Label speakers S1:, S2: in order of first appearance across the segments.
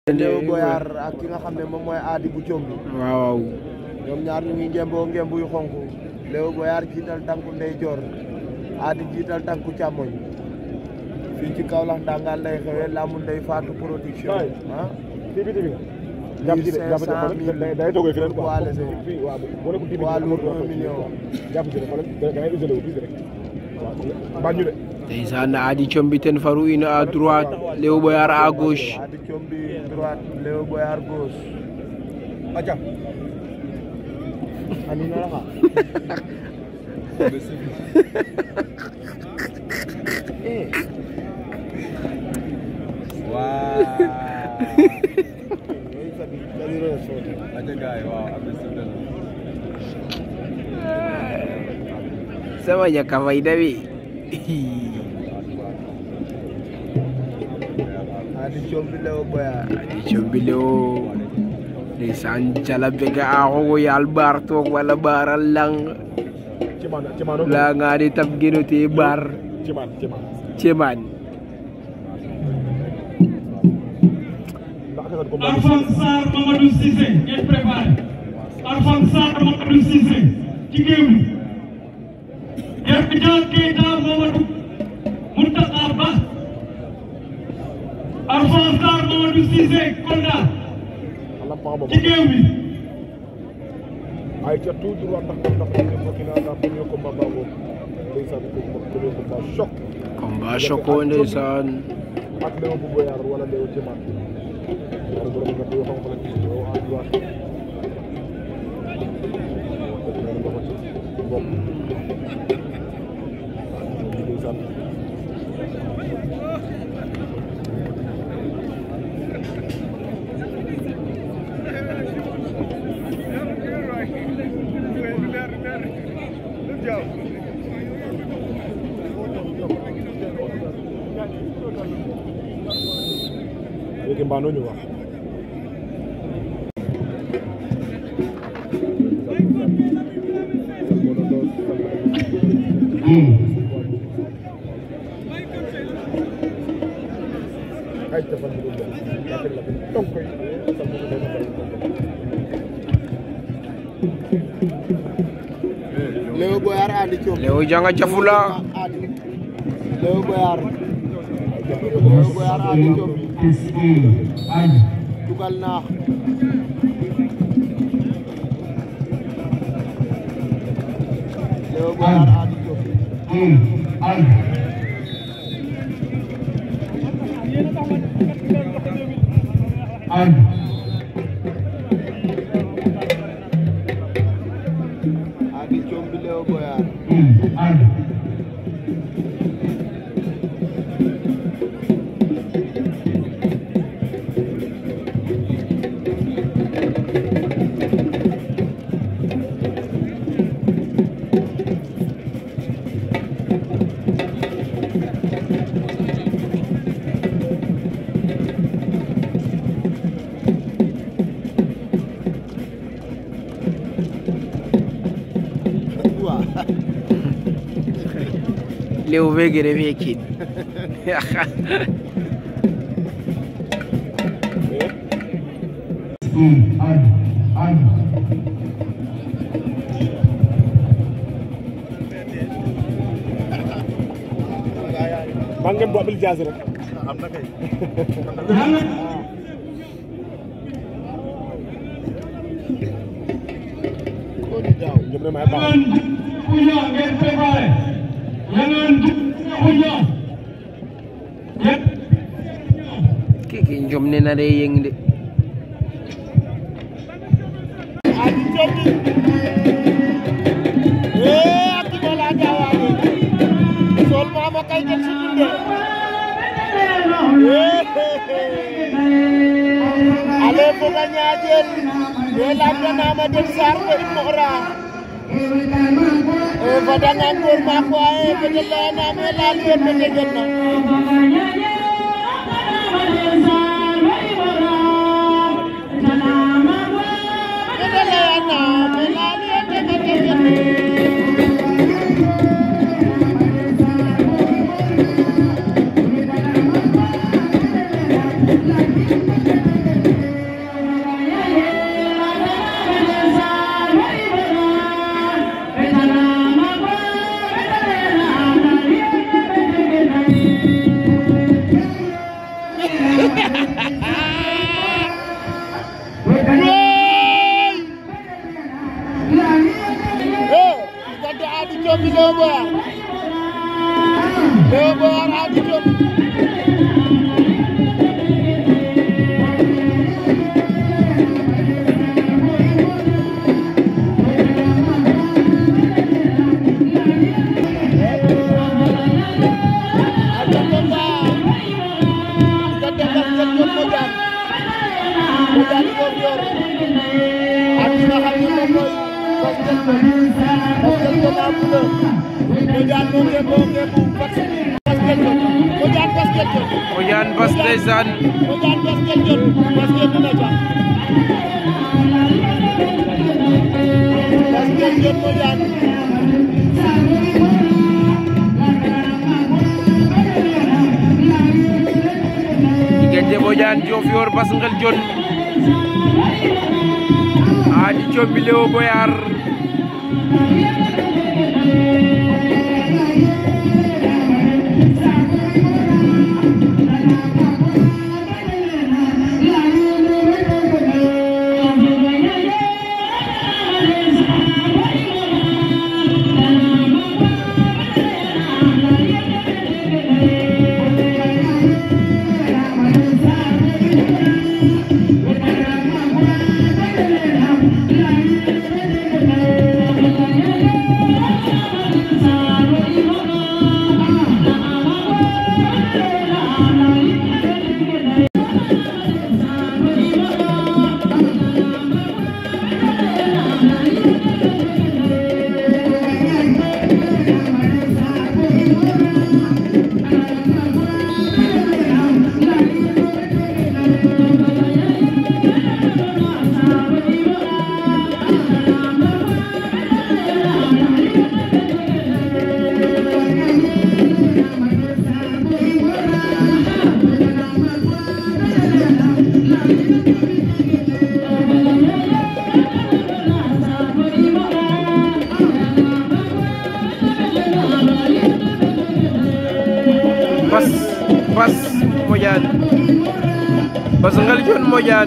S1: Léo Boyar ak ki nga xam ne moom mooy aadi bu combi
S2: waaw
S1: ñoom ñaar ñu ngi ngemboo ngemb yu xonk Léo Boyar jiital tànku ndeyjoor aadi jiital tànku càmmoñ fii ci Kaolack ndangaan lay xewee laamu ndey faatu production ah
S3: fii bi tamit jàpp ci de jàpp ci de day day toogee feneen quoi
S1: poids léger
S3: fii waaw boo nekkul
S1: poids lourd un million
S3: jàpp ci de xoolal da ngay isolé wu tuuti rek waaw bañ ñu de
S2: ndeysaan Ady Thiomby ten faru in à droite Léo Boyar à gauche
S1: aadi combi droite Léo Boyar gauche
S3: aca
S1: ani na raxa
S2: sama ñàkk a fayda bi
S1: aadi combi Léo Boyar
S2: Ady Thiomby Léo ndeysaan cala bega a xogo yaal baar toog wala baaral lang
S3: ci man ci man
S2: la nga di tab geno te baar
S3: ci man ci man
S2: cemaan
S3: ndax ka ko
S4: Alphonse Sarr Mamadou Cissé ngeen préparé Alphonse Sarr Mamadou Cissé ci géew bi Hermidiane Keita Mamadou Mountakha Ba Alphonse Sarr Mamadou Cissé Kolda
S3: Allah pa ba
S4: ci géew bi
S3: ay ca tout droit ndax ndax ndax ko kina da premier combat ba bo ndeysaan ko premier combat choc
S2: combat choco ndeysaan
S3: ak Léo bu Boyar wala Léo ci man ñaar borom nga ko xam la Léo à droite bopp ndeysaan léegi mbaa noo ñu wax ay defal ñu ko la teg la donc koy sa mo do
S1: Léo Boyar aadi combi
S2: Léo janga cafula
S1: aadi Léo Boyar Léo Boyar aadi combi dugal naax Léo Boyar aadi combi aadi combi Léo Boyar waaw
S2: Léo fe gene fe kiin
S3: maa ngeen bu abil jaasi rek
S1: Koni daaw
S3: ñoom ne may baax
S4: Yangan Punya ngeen préparé Yangan Punya Yep
S2: keke njom ne na de yeng de
S1: aadi combi ee akki bala dawaani sol mama kay jël si dunde ale foga ñaajel we lamdanama den sar fo in moxra e fadanga ngoor maak waye fede leyaname laal yoon no tegel na fede leyaname laal yoon no tegel na
S5: Thank
S1: basket ko am na Bodian moo ngi moo ngi bu basket ko Bodian basket ko
S2: Bodian Bas ndeysaan
S1: Bodian basket jot basket dina ca basket jot Bodian
S2: diggante Bodian Diofior Bas Ngel Jon Ady Thiomby Léo Boyar Bas Bas Bodian Bas Ngel Jon Bodian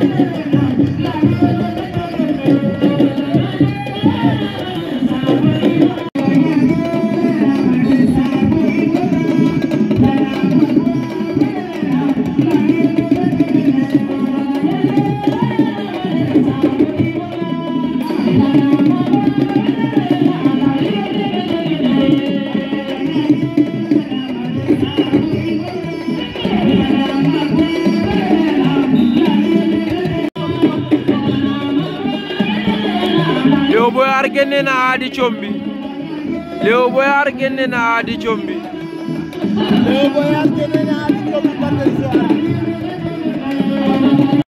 S2: Léo Boyar génne na Ady Thiomby Léo Boyar génne na Ady Thiomby
S1: Léo Boyar génne na Ady Thiomby ba tey